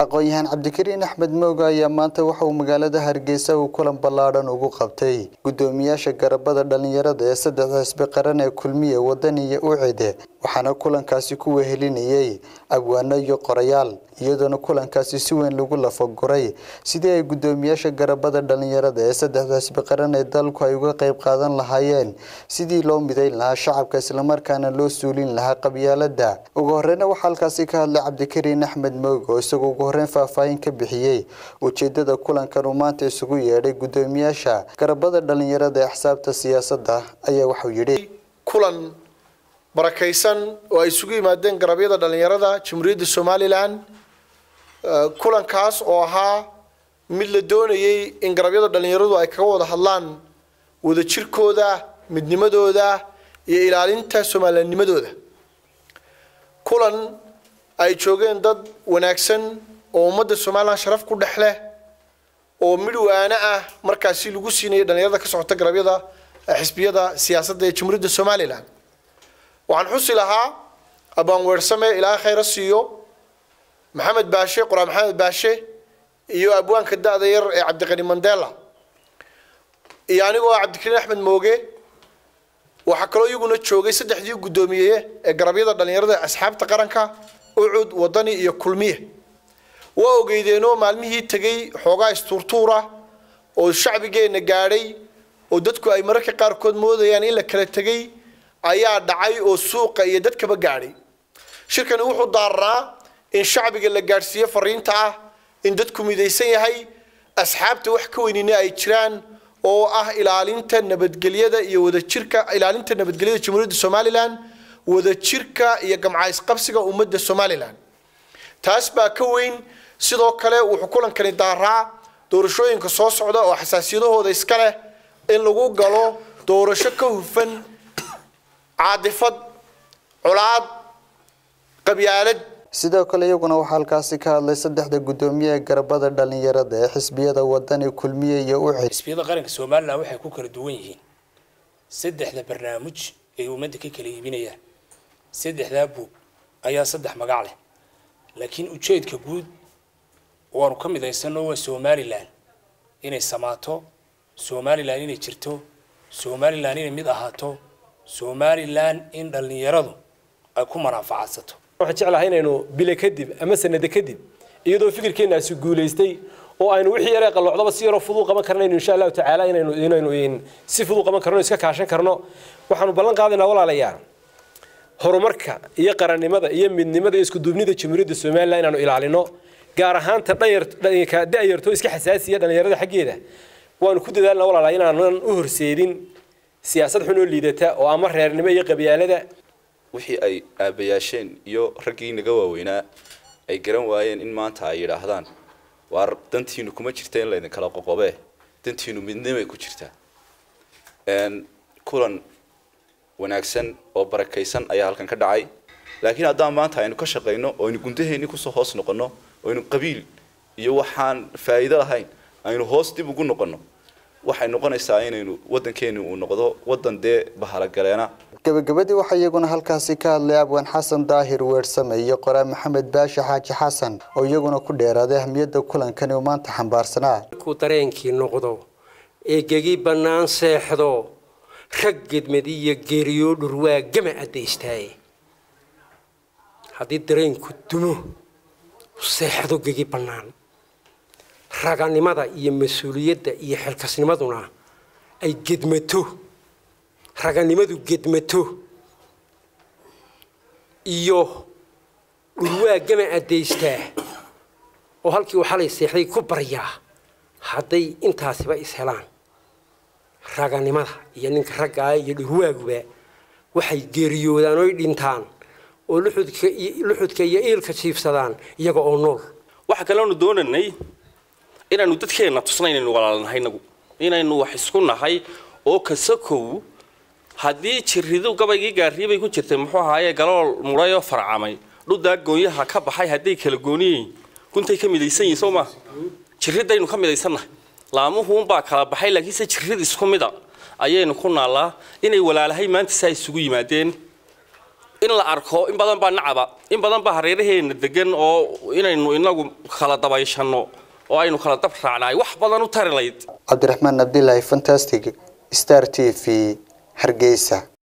aqoon-yahaan cabdikariin axmed mooga ayaa maanta waxa uu magaalada hargeysa uu kulan ballaadhan ugu qabtay guddoomiyaasha garabada dhalinyarada ee saddexda xisbi qaran ee kulmiye wadani iyo ucide waxaana kulankaasi ku wehelinayay abwaano iyo qorayaal iyadoona kulankaasi si weyn lagu lafaguray sidii ay guddoomiyaasha garabada dhalinyarada ee saddexda xisbi qaran ee dalku ay uga qayb qaadan lahaayeen sidii loo midayn lahaa shacabka islamarkaana loo suulin lahaa qabyaalada ugu horeyna waxaa halkaasi ka hadlay cabdikariin axmed mooge oo isagoo ugu horeyn faahfaahin ka bixiyey ujeedada kulankan uu maanta isugu yeedhay guddoomiyaasha garabada dhalinyarada ee axsaabta siyaasadda ayaa waxuu yidhi kulan barakaysan oo ay isugu yimaadeen garabyada dhalinyarada jamhuuriyadda somalilan kulankaas oo ahaa mid la doonayay in garabyada dhalinyaradu ay kaga wada hadlaan wadajirkooda midnimadooda iyo ilaalinta soomaalinimadooda kulan ay joogeen dad wanaagsan oo ummadda somalilan sharaf ku dhex leh oo midwaana ah markaasi lagu siinayay dhalinyarada ka socota garabyada xisbiyada siyaasadda ee jamhuuriyadda somalilan waxaan xusi lahaa abaan weersame ilaahay khayra siiyo maxamed baashe qoraa maxamed baashe iyo abwaanka da-da yar ee cabdiqani mandela iyo anigoo cabdikariin axmed mooge waxaa kaloo iyaguna joogay saddexdii guddoomiye ee garabyada dhalinyarada asxaabta qaranka ucud wadani iyo kulmiye waa ogeydeenoo maalmihii tegay xoogaa istuurtuura oo shacbigeenna gaadhay oo dadku ay mararka qaarkood moodayaan in la kala tegay ayaa dhacay oo suuqa iyo dadkaba gaadhay shirkani wuxuu daaranaa in shacbiga la gaadhsiiyo fariinta ah in dadku midaysan yahay asxaabta wax ka weynina ay jiraan oo ah ilaalinta nabadgelyada iyo wadajirka ilaalinta nabadgelyada jamhuuriyadda somalilan wadajirka iyo gamcaysqabsiga ummadda somalilan taas baa ka weyn sidoo kale wuxuu kulankani daaraa doorashooyinka soo socda oo xasaasiyadahooda iska leh in lagu galo doorasho ka hufan caadifad colaad qabyaalad sidoo kale iyaguna waxaa halkaasi ka hadlay saddexda guddoomiye ee garabada dhalinyarada ee xisbiyada wadani kulmiye iyo ucid xisbiyada qaranka somalilan waxay ku kala duwan yihiin saddexda barnaamij ay ummadda ka kala iibinayaan saddexdaa buug ayaa saddex magac leh laakiin ujeedka guud waanu ka midaysanno waa somalilan inay samaato somalilan inay jirto somalilan inay mid ahaato somalilan in dhallinyaradu ay ku manaafacadsato waxaan jeclahay inaynu bile kadib ama sanado kadib iyadoo fikirkeenaasi guulaystay oo aynu wixii yaree qalloocdaba si yaroo fudud qaban karnayno insha allahu tacaala inaynu inaynu si fudud qaban karno iska kaashan karno waxaanu ballan qaadaynaa walaalayaal horumarka iyo qarannimada iyo midnimada iyo iskuduubnida jamhuuriyadda somalilan inaanu ilaalino gaar ahaanta dhanyarka da-yarto iska xasaasiya dhallinyarada xaggeeda waanu ku dadaalna walaalayaal inaanan u horseedin siyaasad xun oo liidata oo ama reernimo iyo qabyaalada wixii ay aabayaasheen iyo raggii naga waaweynaa ay garan waayeen in maanta ay yidhaahdaan waar dantiinu kuma jirta in laydin kala qoqobee dantiinu midnimay ku jirtaa kulan wanaagsan oo barakaysan ayaa halkan ka dhacay laakiin haddaan maanta aynu ka shaqayno oo aynu gundaheennii kusoo hoos noqonno oo aynu qabiil iyo waxaan faa'iido lahayn aynu hoos dib ugu noqonno waxay noqonaysaa inaynu waddankeeni uu noqdo waddan dee bahalagaleena gabagabadii waxaa iyaguna halkaasi ka hadlay abwaan xasan daahir weersame iyo qoraa maxamed baashe xaaji xasan oo iyaguna ku dheeraaday ahmiyadda kulankani uu maanta xambaarsanaa markuu dareenkii noqdo ee gegi bannaan seexdo rag gedmadi iyo geeriyoo dhurwaa gama addaystaaye haddii dareenku dumo seexdo gegi bannaan raganimada iyo mas-uuliyadda iyo xilkasnimaduna ay gedmato raganimadu gedmato iyo dhurwaa gama addaystaa oo halkii uu xalay seexday ku baryaa hadday intaasiba is helaan raganimada iyo ninka raggaa iyo dhurwaaguba waxay geeriyoodaan oy dhintaan oo luxudka iyo iilka jiifsadaan iyaga oo nool waxa kaleanu doonaynay inaanu dadkeenna tusna inaynu walaalnahay nagu inaynu wax isku nahay oo kasakow haddii jiridu gabaygii gaarriyabay ku jirtay muxuu ahaaye galool muray oo farcamay dhuddaa goonyaha ka baxay hadday kala gooniyiin guntay ka midaysan yihin soo maa jiridaynu ka midaysannahay laamuhuunbaa kala baxay laakiinse jirid isku mida ayaynu ku naallaa inay walaalahay maanta saa isugu yimaadeen in la arko in badan baa nacaba in badan baa hareeraheena degan oo inaynu inagu kala dabayshanno oo aynu kala dab raacnaay wax badan u tari layd cabdiraxmaan abdilaahi fantastic star t v hargeysa